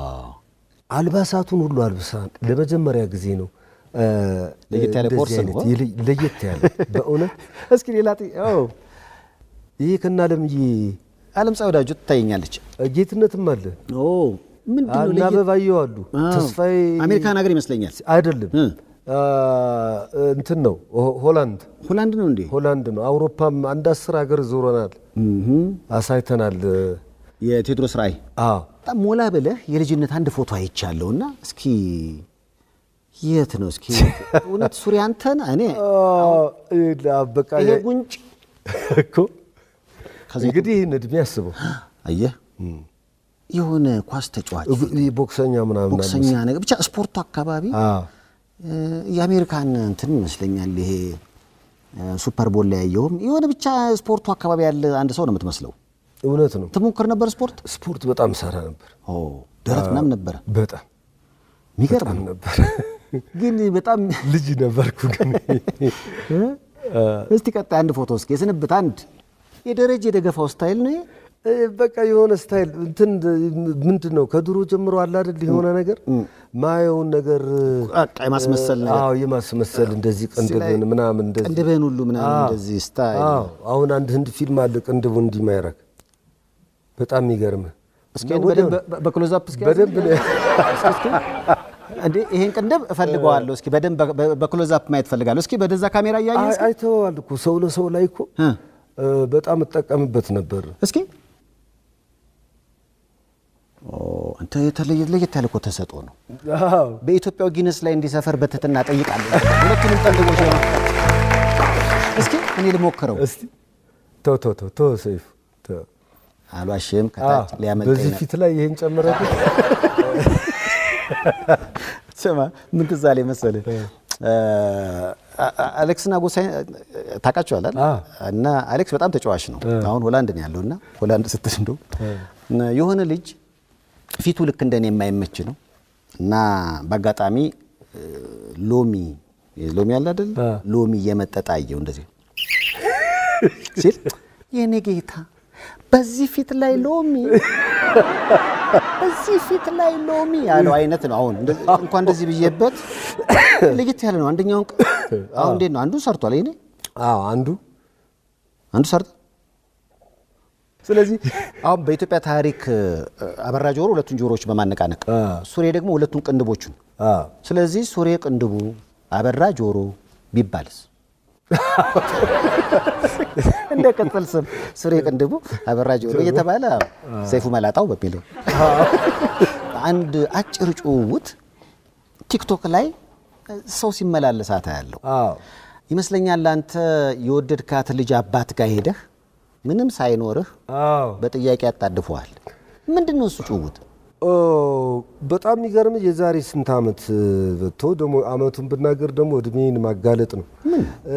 አልባሳቱን ሁሉ አልብሳ ለመጀመሪያ ጊዜ ነው እ፣ ለየት ያለ እንደዚህ ኮርስ ነው። አይነት የለ- ለየት ያለ በእውነት እስኪ ሌላ ጥ- ኦ፣ ይሄ ከናለምዬ ዓለም ፀሐይ ወዳጆ ትታየኛለች። ጌትነትም አለ ኦ ምንድን ነው እና ለየት- አበባየሁ አሉ አዎ። ተስፋዬ አሜሪካን ሀገር ይመስለኛል። አይደለም እ። አ፣ እንትን ነው ሆ- ሆላንድ ሆላንድ ነው እንዴ? ሆላንድ ነው። አውሮፓም አንድ አስር ሀገር ዞረናል፣ አሳይተናል። የቴዎድሮስ ራእይ አዎ በጣም ሞላ ብለህ የልጅነት አንድ ፎቶ አይቻለሁ እና እስኪ የት ነው እስኪ እውነት ሱሪ አንተን እኔ በቃ ይሄ ጉንጭ እኮ ከዚህ እንግዲህ ይህን እድሜ አስበው አየህ የሆነ ኳስ ተጫዋች ይህ ቦክሰኛ ምናምን ቦክሰኛ ነገር ብቻ ስፖርቱ አካባቢ አዎ። እ፣ የአሜሪካን እንትን ይመስለኛል ይሄ እ፣ ሱፐር ቦል ላይ ያየውም የሆነ ብቻ ስፖርቱ አካባቢ ያለ አንድ ሰው ነው የምትመስለው። እውነት ነው። ትሞክር ነበር ስፖርት ስፖርት በጣም ሰራ ነበር። ኦ ደረት ምናምን ነበረ በጣም የሚገርም በጣም ነው። ነበር። ግን በጣም ልጅ ነበርኩ ግን እስቲ ቀጣይ አንድ ፎቶ እስኪ የስንብት አንድ የደረጀ የደገፋው ስታይል ነው ይሄ? እ፣ በቃ የሆነ ስታይል እንትን ምንድን ነው ከድሮ ጀምሮ አለ አይደል የሆነ ነገር ማየውን ነገር በቃ የማስመሰል ነገር አዎ የማስመሰል እንደዚህ እዚህ ላይ ቅንድብን ምናምን እንደዚህ ቅንድብህን ሁሉ ምናምን አዎ። እንደዚህ ስታይል አዎ አሁን አንድ ህንድ ፊልም አለ ቅንድቡ እንዲህ ማይረግ በጣም የሚገርም እስኪ በደንብ በክሎዝ አፕ እስኪ በደንብ ነው እንዴ ይሄን ቅንድብ እፈልገዋለሁ። እስኪ በደንብ በክሎዝ አፕ ማየት እፈልጋለሁ። እስኪ በደዛ ካሜራ እያየህ እስኪ አይተዋል እኮ ሰው ለሰው ላይ እኮ እ፣ እ፣ በጣም እጠቀምበት ነበር። እስኪ ኦ አንተ የተለየ ለየት ያለ እኮ ተሰጥኦ ነው። አዎ በኢትዮጵያው ጊነስ ላይ እንዲሰፈር በትህትና ጠይቃለሁ። ሁለቱንም ቅንድቦች ነው። እስኪ እኔ ልሞክረው። እስቲ ተው ተው ተው ተው ሰይፉ ተው። አልዋሽም። ከታች አዎ፣ ሊያመልጠኝ በዚህ ነው። ፊት ላይ ይሄን ጨምረበት ስማ ምን ትዝ አለኝ መሰለህ አሌክስና ጎሳይ ታውቃቸዋለህ አይደል? አዎ። እና አሌክስ በጣም ተጫዋች ነው። አሁን ሆላንድ ነው ያለው እና ሆላንድ ስትል እንደው የሆነ ልጅ ፊቱ ልክ እንደኔ የማይመች ነው እና በአጋጣሚ እ፣ ሎሚ ሎሚ አለ አይደል? አ። ሎሚ እየመጠጠ አየው እንደዚህ ሲል የኔ ጌታ በዚህ ፊት ላይ ሎሚ እዚህ ፊት ላይ ሎሚ ያለው አይነት ነው። አሁን እንደዚህ- እንኳን እንደዚህ ብዬበት ለየት ያለ ነው። አንደኛውን ቅ- አሁን እንዴት ነው አንዱ ሰርቷል። ይሄኔ አዎ አንዱ አንዱ ሰርቷል። ስለዚህ አሁን በኢትዮጵያ ታሪክ እ፣ አበራ ጆሮ ሁለቱን ጆሮዎች በማነቃነቅ አ። ሱሬ ደግሞ ሁለቱን ቅንድቦቹን። አዎ ስለዚህ ሱሬ ቅንድቡ አበራ ጆሮ ቢባልስ እንደ ቅጽል ስም ሱሬ ቅንድቡ አበራ ጆሮ እየተባለ ሰይፉ መላጣው በሚለው አንድ አጭር ጭውውት ቲክቶክ ላይ ሰው ሲመላለሳት ያለው አዎ ይመስለኛል። አንተ የወደድካት ልጅ አባት ጋር ሄደህ ምንም ሳይኖርህ አዎ በጥያቄ ያጣድፈዋል። ምንድን ነው እሱ ጭውውት? ኦ በጣም የሚገርም የዛሬ ስንት ዓመት በቶ ደግሞ ዓመቱን ብናገር ደግሞ እድሜን ማጋለጥ ነው። እ፣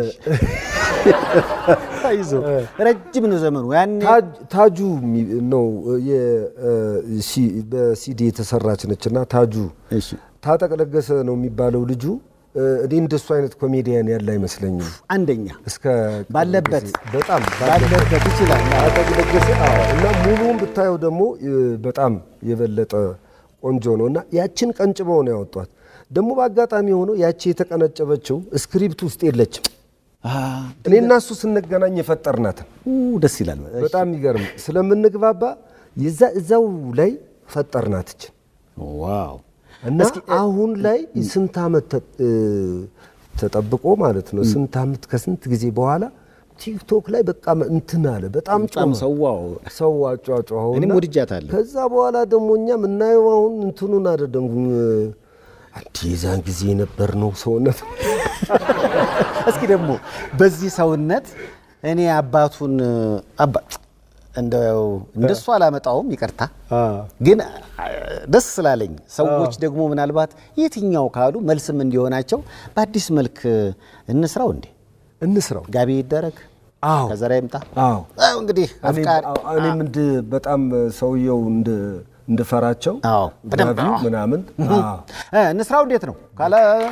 ይዞ ረጅም ነው ዘመኑ ያኔ ታጅ- ታጁ የሚ- ነው የ- እ፣ ሲ- በሲዲ የተሰራች ነች እና ታጁ እሺ ታጠቅ ለገሰ ነው የሚባለው ልጁ። እ፣ እኔ እንደሱ አይነት ኮሜዲያን ያለ አይመስለኝም። አንደኛ እስከ ባለበት በጣም ባለበት ይችላል። ታጠቅ ለገሰ አዎ። እና ሙሉውን ብታየው ደግሞ እ፣ በጣም የበለጠ ቆንጆ ነው እና ያችን ቀንጭበው ነው ያወጧት። ደግሞ በአጋጣሚ ሆኖ ያቺ የተቀነጨበችው ስክሪፕት ውስጥ የለችም። እኔ እና እሱ ስንገናኝ የፈጠርናትን ደስ ይላል። በጣም የሚገርም ስለምንግባባ የዛ እዛው ላይ ፈጠርናትች ዋው እና አሁን ላይ ስንት ዓመት ተ- እ፣ ተጠብቆ ማለት ነው ስንት ዓመት ከስንት ጊዜ በኋላ ቲክቶክ ላይ በቃ እንትን አለ በጣም በጣም ጮኸ። ሰዋው ሰው አጫጫኸው እኔም እና ወድጃታለሁ። ከዛ በኋላ ደግሞ እኛ የምናየው አሁን እንትኑን አይደለም አንዲ የዛን ጊዜ የነበር ነው ሰውነት እስኪ ደግሞ በዚህ ሰውነት እኔ አባቱን አባ እንደው እንደሱ አላመጣውም፣ ይቅርታ ግን አ- ደስ ስላለኝ ሰዎች ደግሞ ምናልባት የትኛው ካሉ መልስም እንዲሆናቸው በአዲስ መልክ እንስራው እንዴ እንስራው ጋቢ ይደረግ አዎ ከዘራ ይምጣ አዎ አዎ እንግዲህ አፍቃሪ እኔም እንድ በጣም ሰውየው እንድ እንድፈራቸው አዎ በደንብ ጋቢው ምናምን አዎ እ፣ እንስራው እንዴት ነው ካለ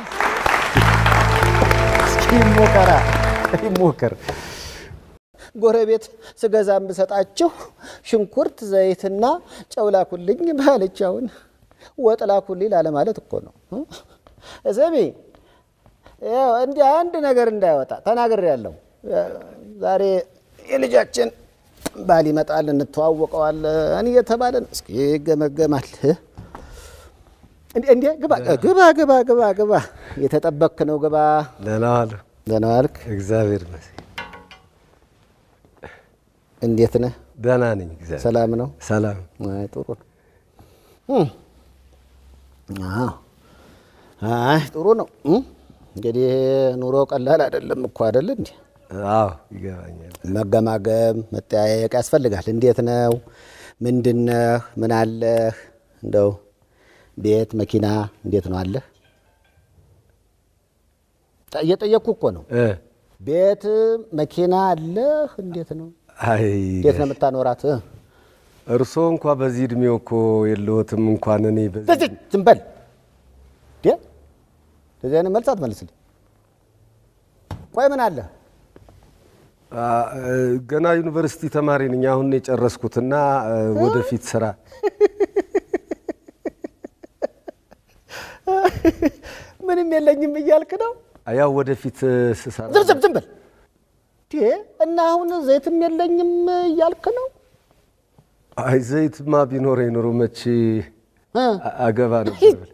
እስኪ ይሞከራ ይሞከር ጎረቤት ስገዛ የምሰጣችሁ ሽንኩርት ዘይትና ጨው ላኩልኝ ባለች አሁን ወጥ ላኩልኝ ላለማለት እኮ ነው እ? ስሚ ያው እንዲህ አንድ ነገር እንዳይወጣ ተናግሬያለሁ። ዛሬ የልጃችን ባል ይመጣል እንተዋወቀዋለን እየተባለ ነው። እስኪ ይገመገማል። እንዴ እንዴ ግባ ግባ ግባ ግባ ግባ የተጠበክ ነው ግባ። ደህና ዋሉ። ደህና ዋልክ? እግዚአብሔር ይመስገን እንዴት ነህ? ደህና ነኝ። እግዚአብሔር ሰላም ነው? ሰላም። አይ ጥሩ ነው። እም። አዎ አይ ጥሩ ነው። እም? እንግዲህ ኑሮ ቀላል አይደለም እኮ አይደል እንዴ? አዎ ይገባኛል። መገማገም መጠያየቅ ያስፈልጋል። እንዴት ነው? ምንድነህ? ምን አለህ? እንደው ቤት መኪና እንዴት ነው አለህ? ጠ- እየጠየቅኩ እኮ ነው። እ ቤት መኪና አለህ? እንዴት ነው? አይ እንዴት ነው የምታኖራት? እ? እርስዎ እንኳ በዚህ እድሜው እኮ የለዎትም። እንኳን እኔ በዚህ በዚህ ዝም በል እንዴ! እንደዚህ አይነት መልስ አትመልስልኝ። ቆይ ምን አለ? አ፣ እ፣ ገና ዩኒቨርሲቲ ተማሪ ነኝ። አሁን ነው የጨረስኩትና እ፣ ወደፊት ስራ ምንም የለኝም እያልክ ነው? ያው ወደፊት እ፣ ስሰራ ዝም ዝም ዝም በል እንዴ! እና አሁን ዘይትም የለኝም እያልክ ነው? አይ ዘይትማ ቢኖረኝ ኑሮ መቼ እ? አ- አገባ ነበር።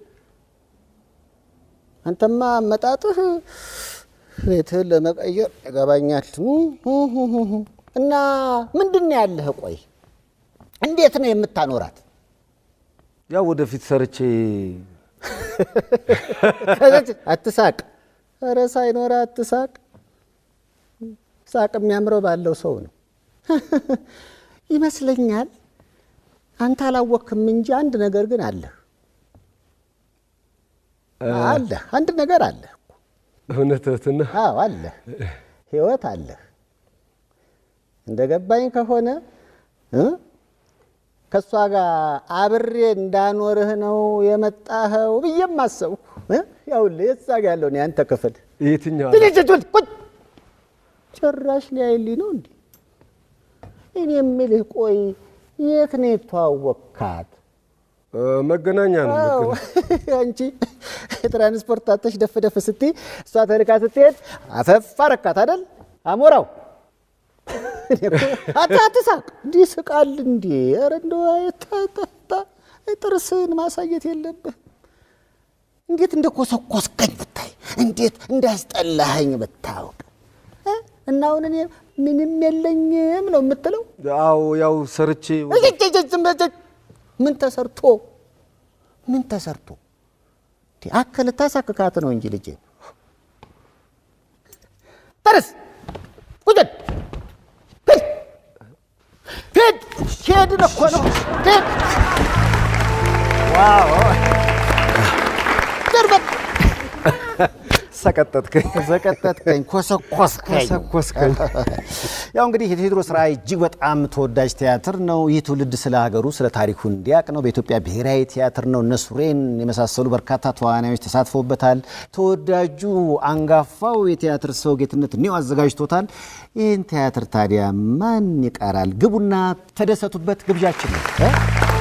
አንተማ አመጣጥህ ቤትህን ለመቀየር ያገባኛል። እና ምንድን ነው ያለህ? ቆይ እንዴት ነው የምታኖራት? ያው ወደፊት ሰርቼ ከዚያች አትሳቅ። ኧረ ሳይኖር አትሳቅ። ሳቅ የሚያምረው ባለው ሰው ነው ይመስለኛል። አንተ አላወቅክም እንጂ አንድ ነገር ግን አለህ አለህ አንድ ነገር አለህ። እውነትህን ነው። አዎ አለህ፣ ህይወት አለህ። እንደ ገባኝ ከሆነ እ ከእሷ ጋር አብሬ እንዳኖርህ ነው የመጣኸው ብዬም አሰብኩ። እ? ያውልህ የዛ ጋ ያለውን ያንተ ክፍል የትኛው ትልጅቱን ቁጭ ጭራሽ ሊያይልኝ ነው እንዴ? እኔ የምልህ ቆይ የት ነው የተዋወቅካት? እ፣ መገናኛ ነው አዎ፣ መገናኛ። አንቺ ትራንስፖርት ታተሽ ደፍ ደፍ ስትይ እሷ ተልካ ስትሄድ አፈፍ አረካት አይደል? አሞራው እኔ እኮ አታ አትሳቅ፣ እንዲህ ስቃል እንዴ? ኧረ እንደው አይታታ ጥርስህን ማሳየት የለብህ። እንዴት እንደ ኮሰኮስከኝ ብታይ፣ እንዴት እንዳስጠላኸኝ ብታውቅ እ? እና አሁን እኔ ምንም የለኝም ነው የምትለው? አዎ ያው ሰርቼ እጅ እጅ እጅ ዝም በል። ምን ተሰርቶ ምን ተሰርቶ እንዴ? አከል ታሳክካት ነው እንጂ ልጄ ተረስ ቁጭ ሂድ ሂድ ሄድን እኮ ነው ሂድ ዋው ደርበቅ ሰቀጠጥከኝ ዘቀጠጥከኝ ኮሰኮስከኝ ኮሰኮስከኝ። ያው እንግዲህ የቴዎድሮስ ራዕይ እጅግ በጣም ተወዳጅ ቲያትር ነው። ይህ ትውልድ ስለ ሀገሩ ስለ ታሪኩ እንዲያውቅ ነው። በኢትዮጵያ ብሔራዊ ቲያትር ነው። እነ ሱሬን የመሳሰሉ በርካታ ተዋናዮች ተሳትፎበታል። ተወዳጁ አንጋፋው የቲያትር ሰው ጌትነት እኔው አዘጋጅቶታል። ይህን ቲያትር ታዲያ ማን ይቀራል? ግቡና ተደሰቱበት ግብዣችን ነው። እ?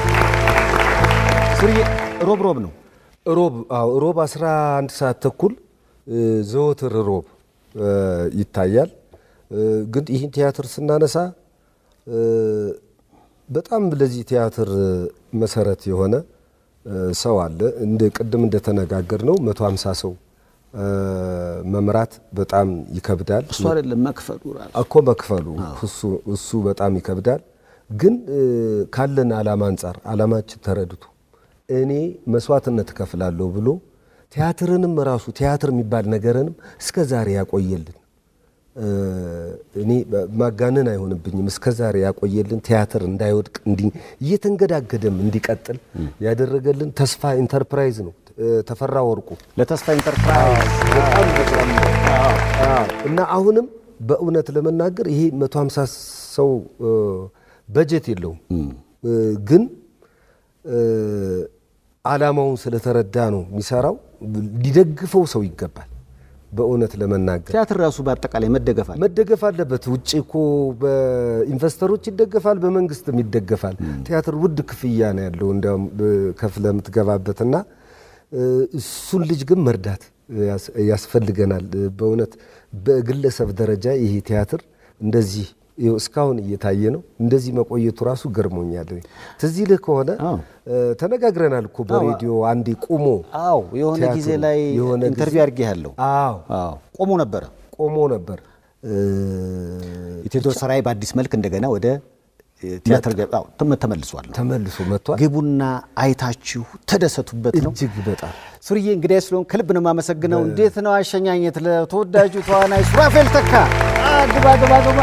ሱርዬ ሮብ ሮብ ነው ሮብ አዎ ሮብ 11 ሰዓት ተኩል እ፣ ዘወትር ሮብ እ፣ ይታያል። እ፣ ግን ይህን ቲያትር ስናነሳ እ፣ በጣም ለዚህ ቲያትር መሰረት የሆነ እ፣ ሰው አለ። እንደ ቅድም እንደተነጋገር ነው 150 ሰው እ፣ መምራት በጣም ይከብዳል። እሱ አይደለም መክፈሉ ራሱ እኮ መክፈሉ እሱ እሱ በጣም ይከብዳል። ግን እ፣ ካለን ዓላማ አንጻር ዓላማችን ተረድቶ እኔ መስዋዕትነት እከፍላለሁ ብሎ ቲያትርንም ራሱ ቲያትር የሚባል ነገርንም እስከ ዛሬ ያቆየልን እ፣ እኔ ማጋነን አይሆንብኝም። እስከ ዛሬ ያቆየልን ቲያትር እንዳይወድቅ እንዲ እየተንገዳገደም እንዲቀጥል ያደረገልን ተስፋ ኢንተርፕራይዝ ነው። እ፣ ተፈራ ወርቁ ለተስፋ ኢንተርፕራይዝ በጣም በጣም አዎ። እና አሁንም በእውነት ለመናገር ይሄ 150 ሰው እ፣ በጀት የለውም እ፣ ግን እ፣ ዓላማውን ስለተረዳ ነው የሚሰራው። ሊደግፈው ሰው ይገባል። በእውነት ለመናገር ቲያትር ራሱ በአጠቃላይ መደገፍ አለ። መደገፍ አለበት። ውጭ እኮ በኢንቨስተሮች ይደገፋል፣ በመንግስትም ይደገፋል። ቲያትር ውድ ክፍያ ነው ያለው እንዲያውም ከፍለ የምትገባበትና እ፣ እሱን ልጅ ግን መርዳት ያስ- ያስፈልገናል። በእውነት በግለሰብ ደረጃ ይሄ ቲያትር እንደዚህ ይኸው እስካሁን እየታየ ነው። እንደዚህ መቆየቱ ራሱ ገርሞኛል። ትዝ ይልህ ከሆነ አዎ። እ፣ ተነጋግረናል እኮ በሬዲዮ አንዴ ቁሞ አዎ የሆነ ቲያትሩ ጊዜ ላይ የሆነ ጊዜ- ኢንተርቪው አድርጌ ያለው አዎ አዎ ቆሞ ነበረ። ቆሞ ነበር። እ፣ የቴዎድሮስ ራዕይ በአዲስ መልክ እንደገና ወደ ቲያትር ገ- አዎ፣ ተመ- ተመልሷል። ተመልሶ መጥቷል። ግቡና አይታችሁ ተደሰቱበት ነው። እጅግ በጣም ሱርዬ እንግዲህ ስለሆን ከልብ ነው የማመሰግነው። እንዴት ነው አሸኛኘት ለተወዳጁ ተዋናይ ሱራፌል ተካ? ግባ ግባ ግባ።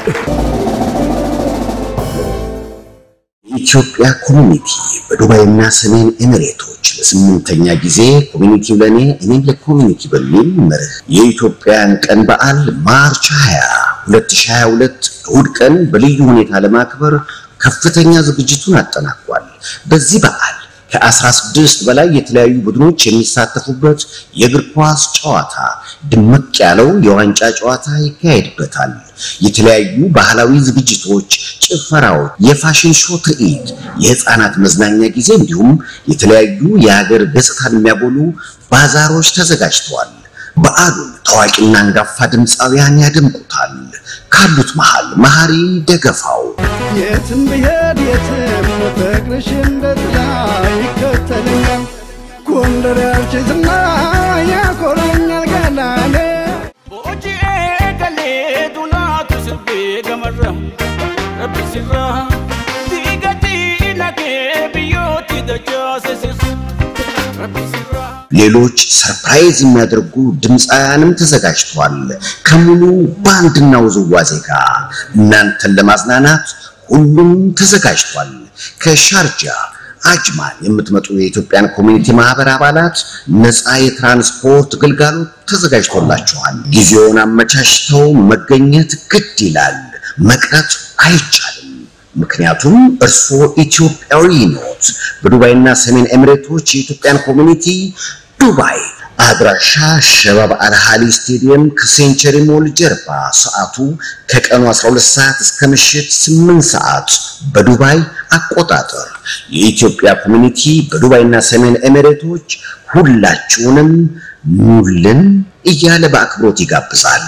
የኢትዮጵያ ኮሚኒቲ በዱባይና ሰሜን ኤሚሬቶች ለስምንተኛ ጊዜ ኮሚኒቲው ለእኔ እኔም ለኮሚኒቲ በሚል መርህ የኢትዮጵያን ቀን በዓል ማርች 20 2022 እሁድ ቀን በልዩ ሁኔታ ለማክበር ከፍተኛ ዝግጅቱን አጠናቋል። በዚህ በዓል ከ16 በላይ የተለያዩ ቡድኖች የሚሳተፉበት የእግር ኳስ ጨዋታ፣ ድምቅ ያለው የዋንጫ ጨዋታ ይካሄድበታል። የተለያዩ ባህላዊ ዝግጅቶች፣ ጭፈራዎች፣ የፋሽን ሾው ትርኢት፣ የህፃናት መዝናኛ ጊዜ እንዲሁም የተለያዩ የሀገር ገጽታን የሚያጎሉ ባዛሮች ተዘጋጅተዋል። በዓሉን ታዋቂና አንጋፋ ድምፃውያን ያደምቁታል። ካሉት መሃል መሐሪ ደገፋው የትም ብሄድ የትም ፍቅርሽ እንደ ጥላ ይከተለኛል። ጎንደር ያልችትና ያኮራኛል ገላኔ Booji'ee galee dunaatu sirbee gamarra rabbi sirra diigatii nagee biyyooti dachaase sirra rabbi sirra. ሌሎች ሰርፕራይዝ የሚያደርጉ ድምፃውያንም ተዘጋጅተዋል። ከሙሉ ባንድና ውዝዋዜ ጋር እናንተን ለማዝናናት ሁሉም ተዘጋጅቷል። ከሻርጃ አጅማን የምትመጡ የኢትዮጵያን ኮሚኒቲ ማህበር አባላት ነፃ የትራንስፖርት ግልጋሎት ተዘጋጅቶላችኋል። ጊዜውን አመቻችተው መገኘት ግድ ይላል። መቅረት አይቻልም። ምክንያቱም እርስዎ ኢትዮጵያዊ ኖት። በዱባይና ሰሜን ኤሚሬቶች የኢትዮጵያን ኮሚኒቲ ዱባይ አድራሻ ሸባብ አልሃሊ ስቴዲየም ከሴንቸሪ ሞል ጀርባ፣ ሰዓቱ ከቀኑ 12 ሰዓት እስከ ምሽት 8 ሰዓት በዱባይ አቆጣጠር። የኢትዮጵያ ኮሚኒቲ በዱባይና ሰሜን ኤሚሬቶች ሁላችሁንም ኑልን እያለ በአክብሮት ይጋብዛል።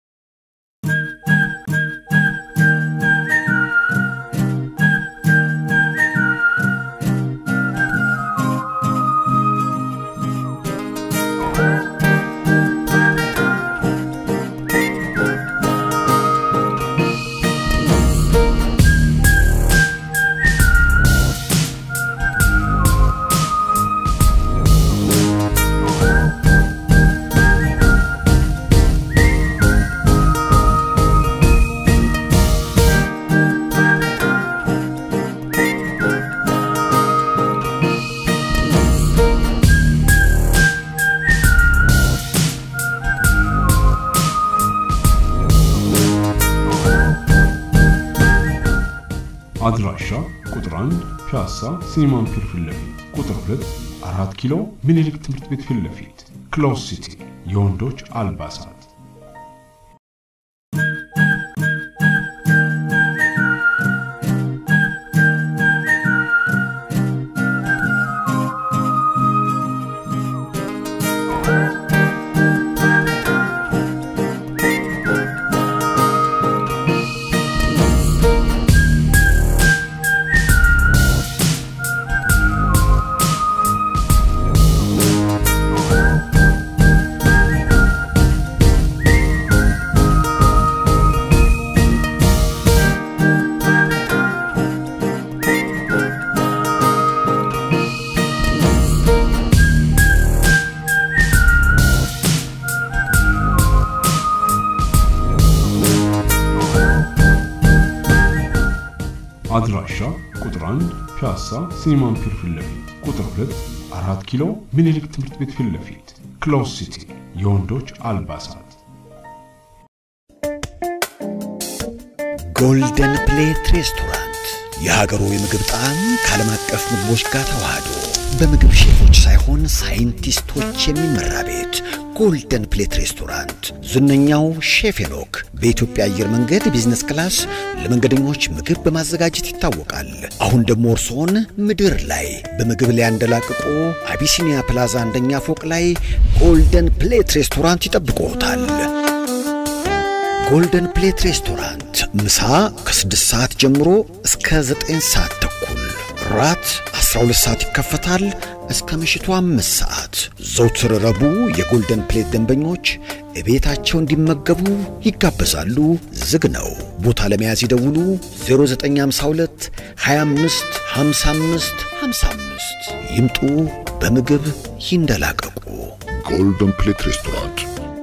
አድራሻ ቁጥር 1 ፒያሳ ሲኒማን ፒር ፊት ለፊት፣ ቁጥር 2 አራት ኪሎ ምኒልክ ትምህርት ቤት ፊት ለፊት፣ ክሎዝ ሲቲ የወንዶች አልባሳት። አድራሻ ቁጥር 1 ፒያሳ ሲኒማን ፒር ፊት ለፊት፣ ቁጥር 2 አራት ኪሎ ምኒልክ ትምህርት ቤት ፊት ለፊት፣ ክሎዝ ሲቲ የወንዶች አልባሳት። ጎልደን ፕሌት ሬስቶራንት የሀገሩ የምግብ ጣዕም ከዓለም አቀፍ ምግቦች ጋር ተዋህዶ በምግብ ሼፎች ሳይሆን ሳይንቲስቶች የሚመራ ቤት ጎልደን ፕሌት ሬስቶራንት ዝነኛው ሼፍ ሄኖክ በኢትዮጵያ አየር መንገድ ቢዝነስ ክላስ ለመንገደኞች ምግብ በማዘጋጀት ይታወቃል። አሁን ደግሞ እርስዎን ምድር ላይ በምግብ ሊያንደላቅቆ አቢሲኒያ ፕላዛ አንደኛ ፎቅ ላይ ጎልደን ፕሌት ሬስቶራንት ይጠብቅዎታል። ጎልደን ፕሌት ሬስቶራንት ምሳ ከ6 ሰዓት ጀምሮ እስከ 9 ሰዓት ተኩል፣ ራት 12 ሰዓት ይከፈታል እስከ ምሽቱ 5 ሰዓት። ዘውትር ረቡዕ የጎልደን ፕሌት ደንበኞች እቤታቸው እንዲመገቡ ይጋበዛሉ። ዝግ ነው። ቦታ ለመያዝ ይደውሉ 0952 25 55 55 ይምጡ። በምግብ ይንደላቀቁ። ጎልደን ፕሌት ሬስቶራንት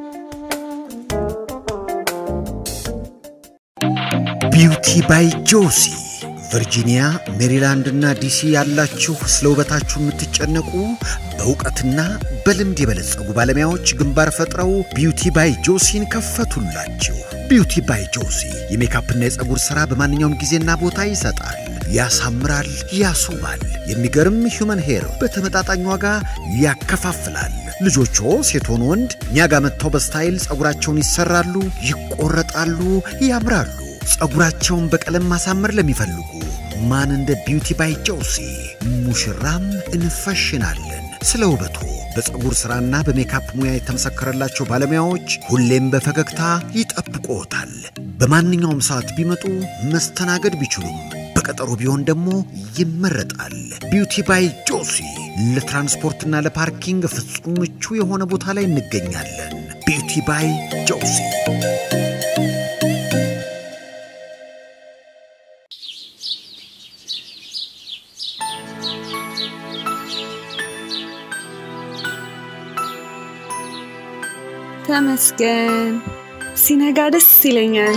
ቢውቲ ባይ ጆሲ ቨርጂኒያ፣ ሜሪላንድ እና ዲሲ ያላችሁ ስለ ውበታችሁ የምትጨነቁ በእውቀትና በልምድ የበለጸጉ ባለሙያዎች ግንባር ፈጥረው ቢውቲ ባይ ጆሲን ከፈቱላችሁ። ቢውቲ ባይ ጆሲ የሜካፕና የፀጉር ሥራ በማንኛውም ጊዜና ቦታ ይሰጣል፣ ያሳምራል፣ ያስውባል። የሚገርም ሂውመን ሄር በተመጣጣኝ ዋጋ ያከፋፍላል። ልጆቹ ሴት ሆኑ ወንድ እኛ ጋር መጥተው በስታይል ፀጉራቸውን ይሰራሉ፣ ይቆረጣሉ፣ ያምራሉ። ፀጉራቸውን በቀለም ማሳመር ለሚፈልጉ ማን እንደ ቢውቲ ባይ ጆሲ ሙሽራም እንፈሽናለን። ስለ ውበቱ በፀጉር ሥራና በሜካፕ ሙያ የተመሰከረላቸው ባለሙያዎች ሁሌም በፈገግታ ይጠብቅዎታል። በማንኛውም ሰዓት ቢመጡ መስተናገድ ቢችሉም በቀጠሮ ቢሆን ደግሞ ይመረጣል። ቢውቲ ባይ ጆሲ ለትራንስፖርትና ለፓርኪንግ ፍጹም ምቹ የሆነ ቦታ ላይ እንገኛለን። ቢውቲ ባይ ጆሲ ተመስገን። ሲነጋ ደስ ይለኛል።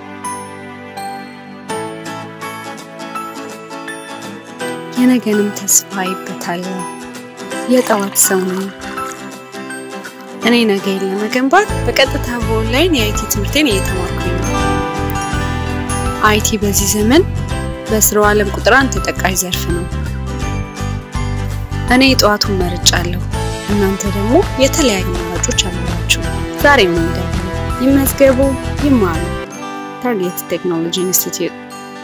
የነገንም ተስፋ አይበታለሁ። የጠዋት ሰው ነኝ። እኔ ነገን ለመገንባት በቀጥታ በኦንላይን የአይቲ ትምህርቴን እየተማርኩኝ ነው። አይቲ በዚህ ዘመን በስራው ዓለም ቁጥር አንድ ተጠቃሽ ዘርፍ ነው። እኔ የጠዋቱን መርጫለሁ። እናንተ ደግሞ የተለያዩ አማራጮች አሏችሁ። ዛሬ ምን ደግሞ ይመዝገቡ፣ ይማሩ። ታርጌት ቴክኖሎጂ ኢንስቲትዩት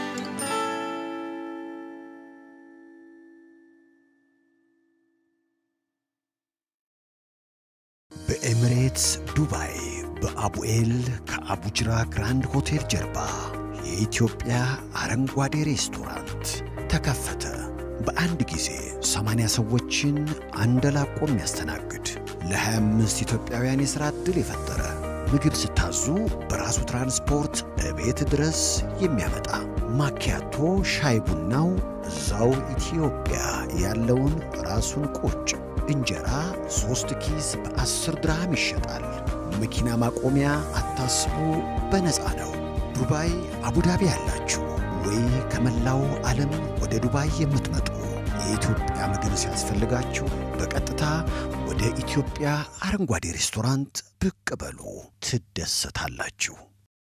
በኤሚሬትስ ዱባይ በአቡኤል ከአቡጅራ ግራንድ ሆቴል ጀርባ የኢትዮጵያ አረንጓዴ ሬስቶራንት ተከፈተ። በአንድ ጊዜ 80 ሰዎችን አንደላቆ የሚያስተናግድ ለ25 ኢትዮጵያውያን የሥራ ዕድል የፈጠረ ምግብ ስታዙ በራሱ ትራንስፖርት እቤት ድረስ የሚያመጣ ማኪያቶ ሻይ ቡናው እዛው ኢትዮጵያ ያለውን ራሱን ቁጭ እንጀራ ሦስት ኪስ በአስር ድርሃም ይሸጣል። መኪና ማቆሚያ አታስቡ፣ በነፃ ነው። ዱባይ አቡዳቢ ያላችሁ ወይ ከመላው ዓለም ወደ ዱባይ የምትመጡ የኢትዮጵያ ምግብ ሲያስፈልጋችሁ በቀጥታ ወደ ኢትዮጵያ አረንጓዴ ሬስቶራንት ብቅ በሉ፣ ትደሰታላችሁ።